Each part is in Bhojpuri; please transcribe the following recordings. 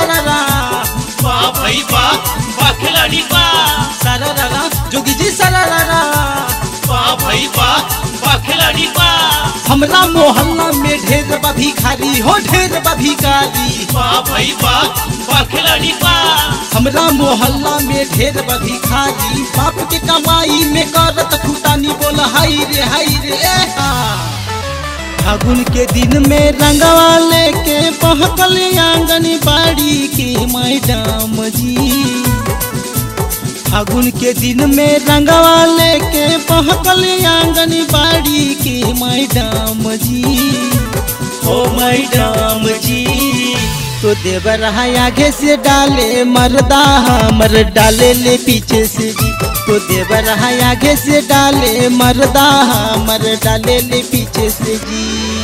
सरारा वाह भाई वाह वाह खिलाड़ी वाह सरारा जोगी जी सरारा वाह भाई वाह वाह खिलाड़ी वाह हमरा मोहल्ला में ढेर बा भिखारी हो ढेर बा भिखारी वाह भाई वाह वाह खिलाड़ी वाह हमरा मोहल्ला में ढेर बा भिखारी बाप के कमाई में करत फुटानी बोल हाय रे हाय रे ए हा। फागुन के दिन में रंगवा लेके बहकल आंगन बाड़ी के मैडम जी फागुन के दिन में रंगवा लेके बहकल आंगन बाड़ी के मैडम जी ओ मैडम जी तो देवर आगे से डाले मर्दा हमर डाले ले पीछे से जी तो देवर आगे से डाले मर्दा हमर डाले ले पीछे से जी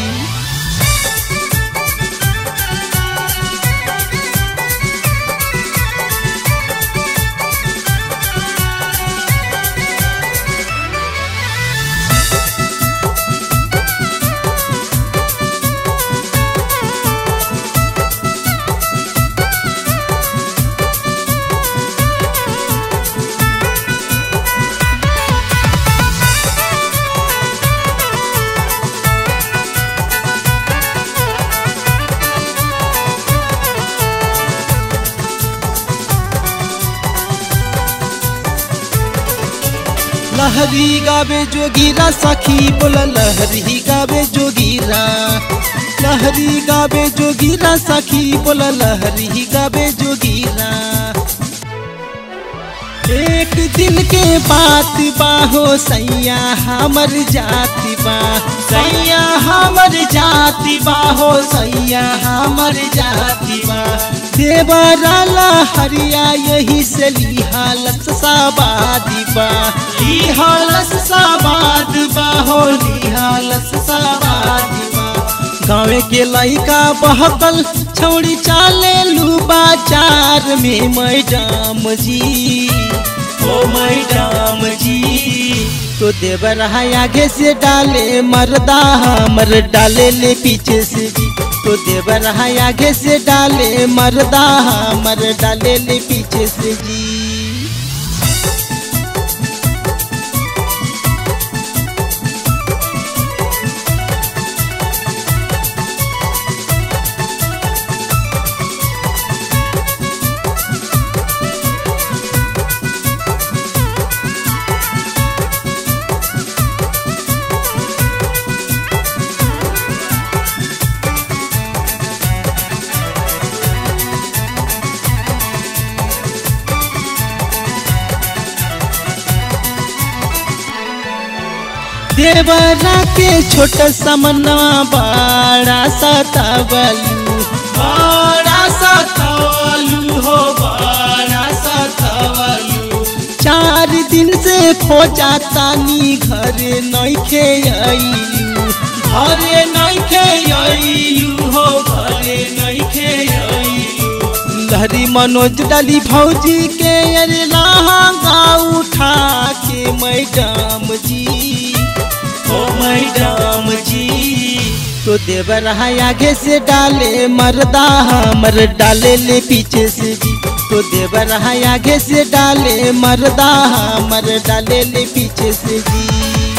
लहरी गावे जोगीरा सखी बोला लहरी गावे जोगीरा लहरी गावे जोगीरा सखी बोला लहरी गावे जोगीरा एक दिल के बात बाहो सैया हमर जाति बा सैया हमर जाति बाहो सैया हमर जाति बा देवराला हरिया यही से लिहालत साबादी बा लिहालस साबाद बाहो लिहालस साबादी बा गाँव के लइका बहकल छौड़ी चाले लू बाजार में मैडम जी ओ मैडम जी तो देवर आगे से डाले मर्दा हमर डाले ले पीछे से जी तो देवर आगे से डाले मर्दा हमर डाले ले पीछे से जी देवरा के छोट समनवा बड़ा सतावलू बड़ा सतावलू हो बड़ा सतावलू चार दिन से खोजा तानी घरे नइखे आइलू घरे नइखे आइलू हो घरे नइखे आइलू लहरी मनोज डाली भौजी के अरे लहंगा उठा के मैडम जी ओ मैडम जी तो देवर आगे से डाले मर्दा हमर डाले ले पीछे से जी तो देवर आगे से डाले मर्दा हमर डाले ले पीछे से जी